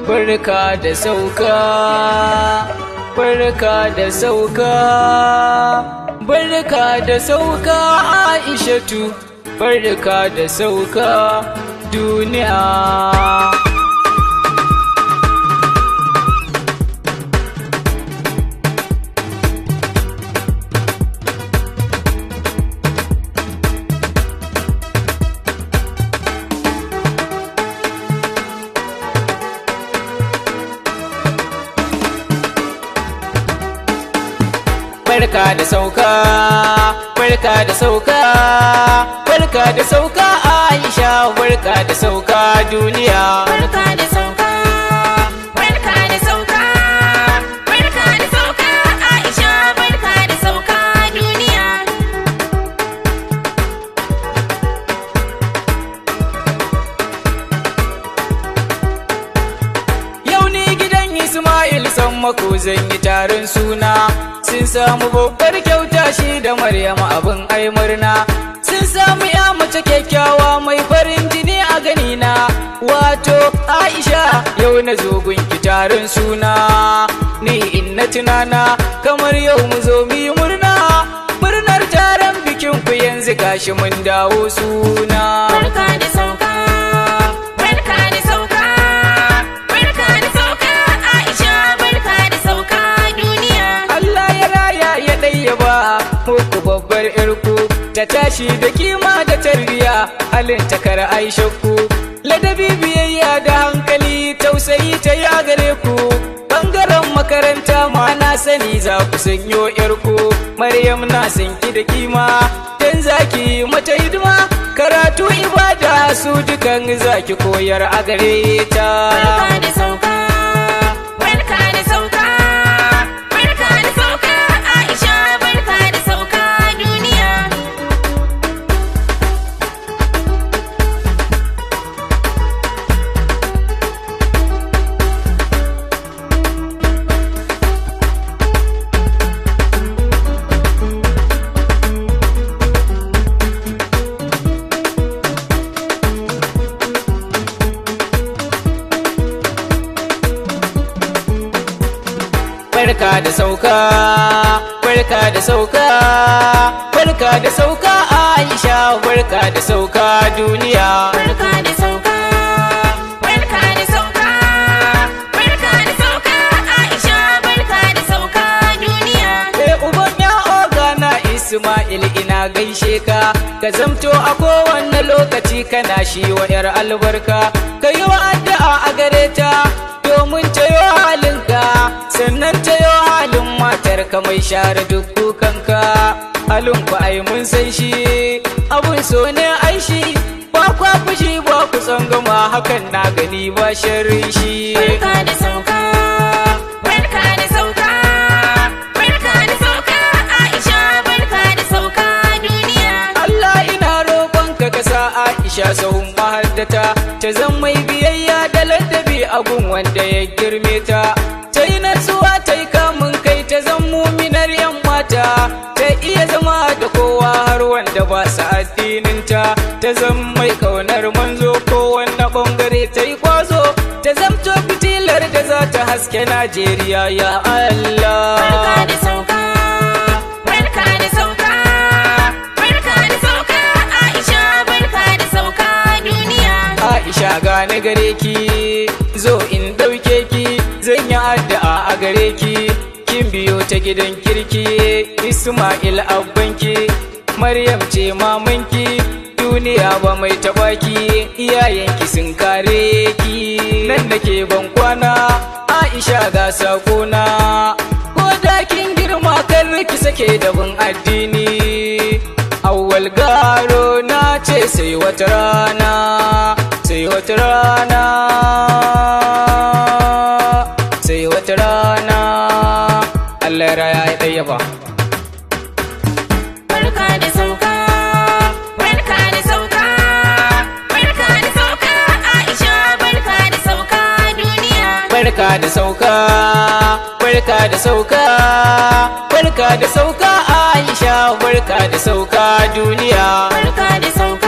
barka da sauka barka da sauka barka da sauka aishatu barka da sauka duniya barka da sauka barka da sauka barka da sauka aisha barka da sauka duniya Barka da sauka, barka da sauka, barka da sauka, Aisha barka da sauka duniya. yau ni gidan ismail san mako zan yi taron suna sun samu babbar kyauta shi da maryama abin ai murna sun samu ya mace kyakkyawa mai farin jini a ganina wato aisha yau na zo gunki taron suna ni in na tunana kamar yau mu zo mu yi murna murnar taron bikin ku yanzu gashi mun dawo suna Barka da sauka, barka da sauka, barka da sauka, Aisha barka da sauka duniya. Allah ya raya ya ɗayyaba muku babbar irku ta tashi da kima da tarbiya halin takar aishakku ladabi biyayya da hankali tausayi ta ya gare ku bangaren makaranta ma na sani za ku sanyo yarku maryam na san ki da kima dan zaki mata hidima karatu ibada su dukan zaki koyar a gare ta Barka da sauka, barka da sauka, barka da sauka, Aisha barka da sauka duniya. barka da sauka barka da sauka barka da sauka aisha barka da sauka duniya Barka da sauka, barka da sauka, barka da sauka, Aisha barka da sauka duniya. Eh uban ya oga na ismail ina gaishe ka ka zamto a kowanne lokaci kana shi wa yar albarka ka yi wa addu'a a gare ta domin tayo halinka sannan tayo halin matar ka mai share duk kukanka halin ku ai mun san shi abun so ne ai shi ba kwa fushi ba ku tsangama hakan na gani ba sharrin shi Barka da sauka, barka da sauka, barka da sauka, Aisha barka da sauka duniya. Allah ina roƙonka ka sa Aisha sahun mahaddata ta zan mai biyayya da ladabi a gun wanda ya girme ta ta yi natsuwa ta yi kamun kai ta zan muminar yan mata ta iya zama da kowa har wanda ba su addininta ta zan mai kaunar manzo ko wanda bangare ta yi kwazo ta zamto fitilar da za ta haske Najeriya ya Allah Barka da sauka, barka da sauka, barka da sauka, Aisha barka da sauka duniya. Aisha gane gare ki zo in ɗauke ki zan yi addu'a a gare ki kin biyo ta gidan kirki Ismail abbanki Maryam ce mamanki duniya ba mai taɓa ki iyayenki sun kare ki nan da ke ban kwana Aisha ga sakona ko da kin girma kan ki sake da bin addini awwal garo na ce sai wata rana sai wata rana sai wata rana Allah ya raya ya ɗaya ba Barka da sauka, barka da sauka, barka da sauka, Aisha barka da sauka duniya. barka da sauka barka da sauka barka da sauka Aisha barka da sauka duniya Barka da sauka,